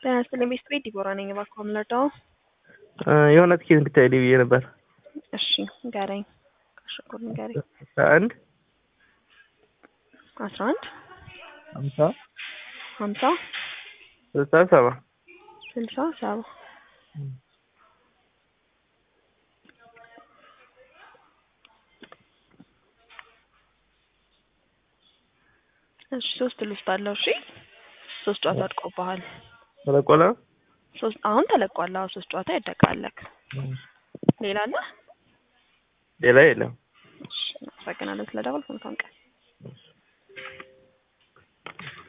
ጤና ይስጥልኝ ቤት ቤት ዲቦራ ነኝ። እባክዎ የምንረዳው? የሆነ ትኬት እንድታይልኝ ብዬ ነበር። እሺ ንገረኝ። ከሽኩር ንገረኝ። አስራ አንድ አስራ አንድ ሀምሳ ሀምሳ ስልሳ ሰባ ስልሳ ሰባ እሺ ሶስት ልውስጥ አለው። እሺ ሶስት ጨዋታ አድቆብሃል። ተለቆለ ሶስት አሁን ተለቋል። አዎ ሶስት ጨዋታ ይደቃለክ። ሌላ አለ? ሌላ የለም። እሺ አመሰግናለሁ ስለደወልክ። መልካም ቀን